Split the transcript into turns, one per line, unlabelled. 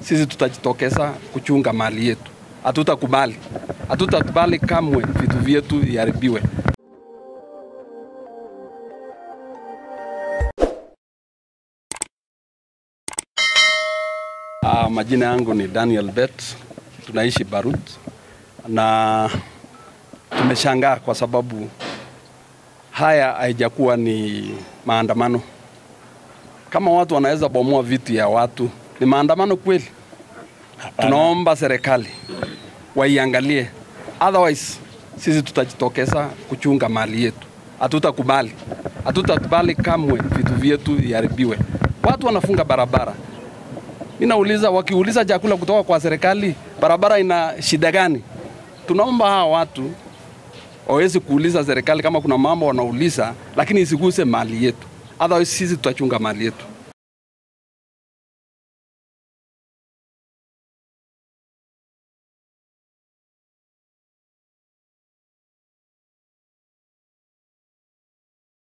sisi tutajitokeza kuchunga mali yetu. Hatutakubali, hatutakubali kamwe vitu vyetu viharibiwe. Uh, majina yangu ni Daniel Bet, tunaishi Barut na tumeshangaa kwa sababu haya haijakuwa ni maandamano. Kama watu wanaweza bomoa vitu ya watu, ni maandamano kweli? Tunaomba serikali waiangalie, otherwise sisi tutajitokeza kuchunga mali yetu. Hatutakubali, hatutakubali kamwe vitu vyetu viharibiwe. Watu wanafunga barabara, mi nauliza, wakiuliza chakula kutoka kwa serikali, barabara ina shida gani? Tunaomba hawa watu wawezi kuuliza serikali kama kuna mambo wanauliza, lakini isiguse mali yetu, otherwise sisi tutachunga mali yetu.